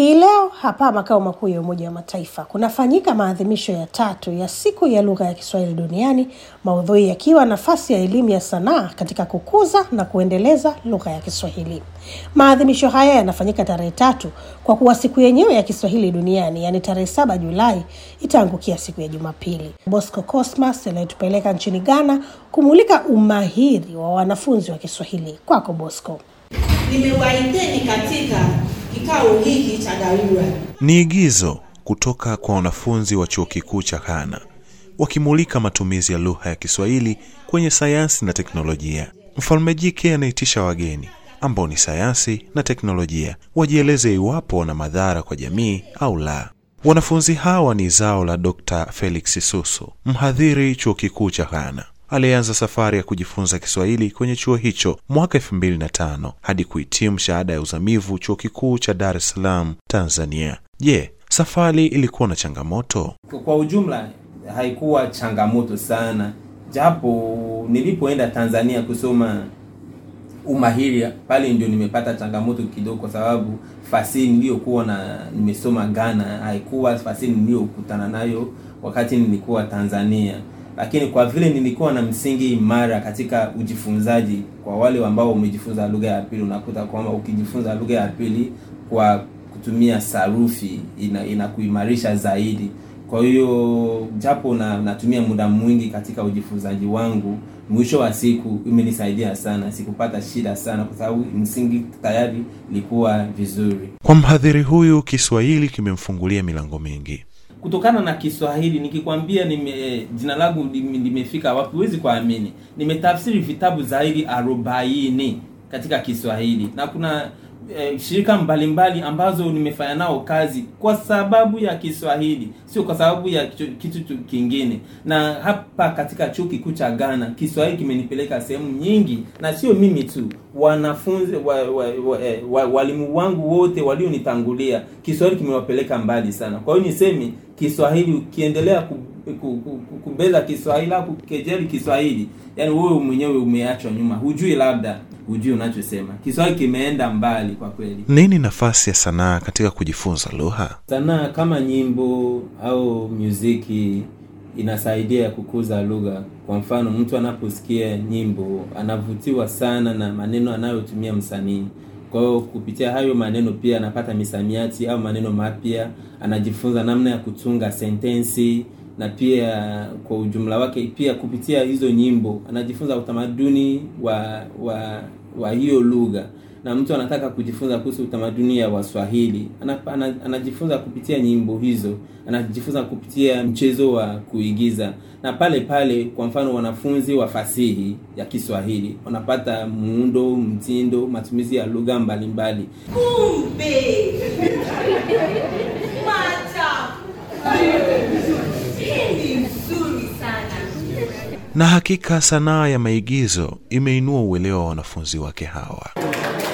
Hii leo hapa makao makuu ya Umoja wa Mataifa kunafanyika maadhimisho ya tatu ya siku ya lugha ya Kiswahili duniani, maudhui yakiwa nafasi ya elimu ya sanaa katika kukuza na kuendeleza lugha ya Kiswahili. Maadhimisho haya yanafanyika tarehe tatu kwa kuwa siku yenyewe ya Kiswahili duniani, yaani tarehe saba Julai, itaangukia siku ya Jumapili. Bosco Cosmas anayetupeleka nchini Ghana kumulika umahiri wa wanafunzi wa Kiswahili. Kwako Bosco. Nimewaiteni katika kikao hiki cha dharura. Ni igizo kutoka kwa wanafunzi wa chuo kikuu cha Ghana wakimulika matumizi ya lugha ya Kiswahili kwenye sayansi na teknolojia. Mfalme jike anaitisha wageni ambao ni sayansi na teknolojia wajieleze iwapo wana madhara kwa jamii au la. Wanafunzi hawa ni zao la Dr. Felix Susu, mhadhiri chuo kikuu cha Ghana aliyeanza safari ya kujifunza Kiswahili kwenye chuo hicho mwaka elfu mbili na tano hadi kuhitimu shahada ya uzamivu chuo kikuu cha Dar es Salaam, Tanzania. Je, safari ilikuwa na changamoto? Kwa ujumla haikuwa changamoto sana, japo nilipoenda Tanzania kusoma umahiri pale ndio nimepata changamoto kidogo, kwa sababu fasihi niliyokuwa na nimesoma Ghana haikuwa fasihi niliyokutana nayo wakati nilikuwa Tanzania lakini kwa vile nilikuwa na msingi imara katika ujifunzaji, kwa wale ambao wamejifunza lugha ya pili, unakuta kwamba ukijifunza lugha ya pili kwa kutumia sarufi ina, inakuimarisha zaidi. Kwa hiyo japo na, natumia muda mwingi katika ujifunzaji wangu, mwisho wa siku imenisaidia sana, sikupata shida sana kwa sababu msingi tayari ilikuwa vizuri. Kwa mhadhiri huyu, Kiswahili kimemfungulia milango mingi kutokana na Kiswahili nikikwambia, nime jina langu limefika wapi, huwezi kuamini. Nimetafsiri vitabu zaidi arobaini katika Kiswahili na kuna eh, shirika mbalimbali mbali ambazo nimefanya nao kazi kwa sababu ya Kiswahili, sio kwa sababu ya kitu kingine. Na hapa katika chuo kikuu cha Ghana Kiswahili kimenipeleka sehemu nyingi, na sio mimi tu, wanafunzi wa, wa, wa, wa, walimu wangu wote walionitangulia, Kiswahili kimewapeleka mbali sana. Kwa hiyo niseme Kiswahili ukiendelea kubeza Kiswahili au kukejeli Kiswahili, yani wewe mwenyewe umeachwa nyuma, hujui labda hujui unachosema. Kiswahili kimeenda mbali kwa kweli. Nini nafasi ya sanaa katika kujifunza lugha? Sanaa kama nyimbo au muziki inasaidia kukuza lugha. Kwa mfano, mtu anaposikia nyimbo anavutiwa sana na maneno anayotumia msanii. Kwa hiyo kupitia hayo maneno pia anapata misamiati au maneno mapya, anajifunza namna ya kutunga sentensi na pia kwa ujumla wake pia kupitia hizo nyimbo anajifunza utamaduni wa wa wa hiyo lugha. Na mtu anataka kujifunza kuhusu utamaduni ya Waswahili anajifunza kupitia nyimbo hizo, anajifunza kupitia mchezo wa kuigiza, na pale pale, kwa mfano, wanafunzi wa fasihi ya Kiswahili wanapata muundo, mtindo, matumizi ya lugha mbalimbali. Kumbe Na hakika sanaa ya maigizo imeinua uelewa wa wanafunzi wake hawa.